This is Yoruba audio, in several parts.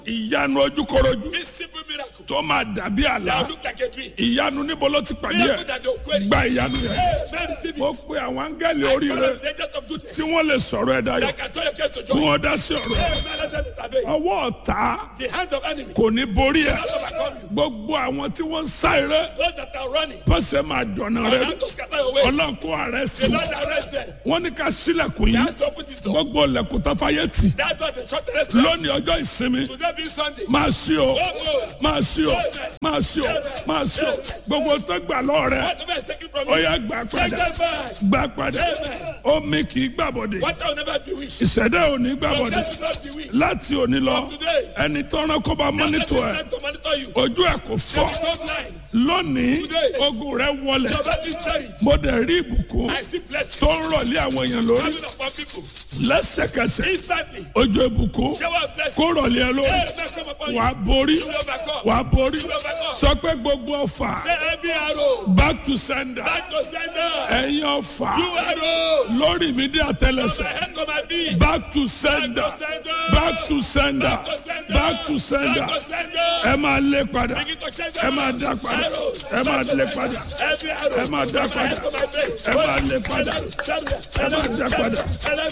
ìyanu ojúkorojú This simple miracle. tó máa dàbí àlá That look like a dream. ìyanu níbo ló ti pàdé Miracle ẹ that you're querying. gba ìyanu yẹn Hey, man, receive mo it. pe àwọn áńgẹ́lì I oríire call on the agent of goodness. tí wọ́n lè sọ̀rọ̀ ẹ̀ dayọ̀ That can turn your case to kí joy. wọ́n dá sí ọ̀rọ̀ ẹ̀. Hey, man, let them intervene. ọwọ́ ọ̀tá The hand of enemy. kò ní borí ẹ̀ Not overcome you. gbogbo àwọn tí wọ́n ń sá eré Those that are running. pọ́sẹ̀ máa dọ̀nà Are rẹ not to scatter away. ọlọ́run kó ààrẹ sí The Lord arrest them. wọ́n ní ká sílẹ̀kùn He yìí has to open this door. gbogbo ilẹ̀kùn tó fàyè tì That door is shut the restaurant. lónìí ọjọ́ ìsinmi Today being Sunday. máa ṣí o máa ṣí o máa ṣí o máa ṣí o gbogbo tó gbà lọ́ọ̀ rẹ Whatever is taken from ó you. yá gbà Take padà them back. gbà padà omi kì í gbàbọ̀dé What will never be wished. ìṣẹ̀dá ò ní gbàbọ̀dé Success will not be wished. láti òní lọ Today. ẹni tọ́ran kó bá Let mọ́nítọ̀ this ẹ̀ time to monitor you. ojú ẹ̀ kò fọ́ There is no blind. lónìí Today. ogun rẹ wọlẹ̀ Your body is buried. mo dẹ̀ rí ìbùkún I see blessings tó ń rọ̀lé àwọn èèyàn lórí coming upon people. lẹ́sẹ̀kẹsẹ̀ Instantly. ojú ìbùkún Shower of blessings. kó rọ̀lé ẹ lórí Hey, man, come upon you. wà á borí You will overcome. wà á borí You will overcome. sọ pé gbogbo ọfà Say every arrow. back to sender Back to sender. ẹ̀yin ọfà You arrows. lórí mi dé My àtẹlẹsẹ̀ head come my feet. back to sender Back to sender. back to sender Back to sender. back to sender Back to sender. ẹ máa lé padà Begin to change ẹ máa dá padà Arrows. ẹ máa lé padà Every arrow. ẹ máa dá My head padà to my face. ẹ máa lé padà ẹ máa dá padà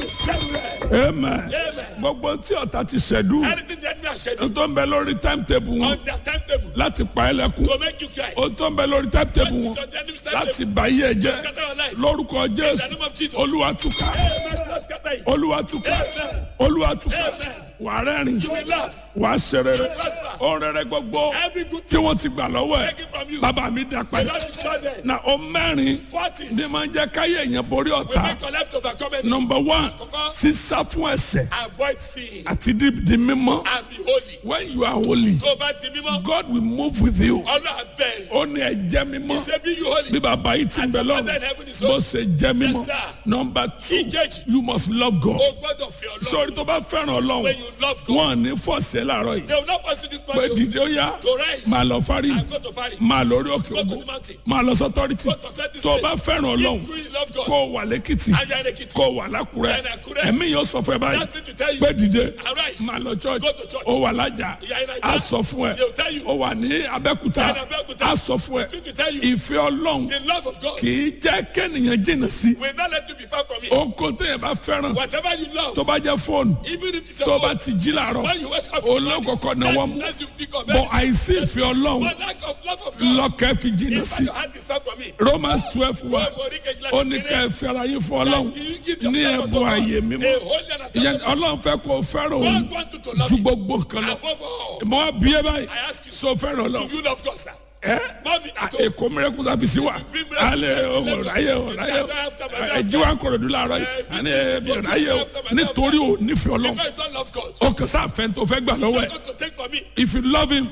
amen gbogbo tí ọ̀tá ti ṣẹ̀dú Anything that me I said tó ń bẹ lórí timetable wọn on their timetable láti pa ẹ́ lẹ́kùn to make you cry. ó tó ń bẹ lórí timetable wọn It's on the enemy's láti timetable bá yé ẹ to jẹ́ scatter your life. lórúkọ In the jésù name of Jesus. olúwa túká Amen. Lord, scatter it. olúwa túká Amen. olúwa túká Amen. wà á rẹ́rìn You will laugh. wà á ṣe rere prosper. ọ̀rẹ́rẹ́ gbogbo Every good tí thing wọ́n ti gbà lọ́wọ́ ẹ̀ taken from you. bàbá mi dá The padà Lord is not there. na o mẹ́rin Forties. ní máa ń jẹ́ káyé èèyàn borí We ọ̀tá make your life to overcome any. nọmba one Àkọ́kọ́. sísá fún ẹ̀ṣẹ̀ Avoid sin àti di di mímọ́ and be holy. when you are holy Tó o bá di mímọ́, God will move with you Ọlọ́run bẹ̀rẹ̀. ó ní ẹ jẹ́ mímọ́ He say be you holy. bí bàbá yìí ti ń bẹ As your Father in lọ́run heaven is bó holy. ṣe jẹ́ mímọ́ Yes, sir. nọmba two Ìkejì. you must love God O gbọ́dọ̀ fi Ọlọ́run. sọ̀rọ̀ tó bá fẹ́ràn ọlọ́run When you love God, wọn ò ní fọ̀ọ̀sẹ̀ láàárọ̀ yìí they will not pursue this pé man to dìde ó yá to rise máa lọ fárí and go to Fari. máa lórí òkè Go to ògbó the mountain. máa lọ sọ́tọ́rìtì Go to authority tó o bá place. fẹ́ràn ọlọ́run If you really love God, kó o wà lẹ́kìtì and you are in Ekiti, kó o wà lákùrẹ́ And Àkúrẹ́. ẹ̀mí yóò sọ fún ẹ báyìí That people tell you, pé dìde arise. máa lọ church Go to church. ó wà lájà You are in Naija. á sọ fún ẹ They will tell you. ó wà ní abẹ́kúta In Abẹ́òkúta. á sọ fún ẹ People tell you. ìfẹ́ ọlọ́run The love of God kì í jẹ́ kẹ́nìyàn jìnnà sí will not let you be far from it. oko téèyàn bá fẹ́ràn Whatever you love, tó bá jẹ́ fóònù even if it's tó your bá own, ti jí làárọ̀ when you wake up, in the olókòkò morning, náwó that- mú that's you pick up. bọ́ àìsí ìfẹ́ ọlọ́run But lack of love of God, lọ́kẹ́ fi jìnnà if sí your hand is far from it, Romans twelve wa God will reach ó ní ká ẹ fẹ́ra yín fún ọlọ́run you give ní yourself ẹ̀bùn to God. ààyè mímọ́ A holy and ìyẹn acceptable ọlọ́run fẹ́ kó o fẹ́ràn òun God wants you to love ju him gbogbo nǹkan lọ above all. mọ bí ẹ báyìí I ask you, so fẹ́ràn do ọlọ́run you love God, sir? ẹ Mommy, at home. èkó mìíràn sábìsì wa alẹ́ ọ̀ráyè ọ̀ráyè ẹ̀jí wa ń kọ̀rọ̀ dùn láàárọ̀ yìí àní ẹ̀bí ọ̀ráyè o nítorí ò nífẹ̀ẹ́ ọlọ́run Because you don't love God. ọkàn sáfẹ́ tó fẹ́ gbà lọ́wọ́ ẹ̀ God to take from me. if you love him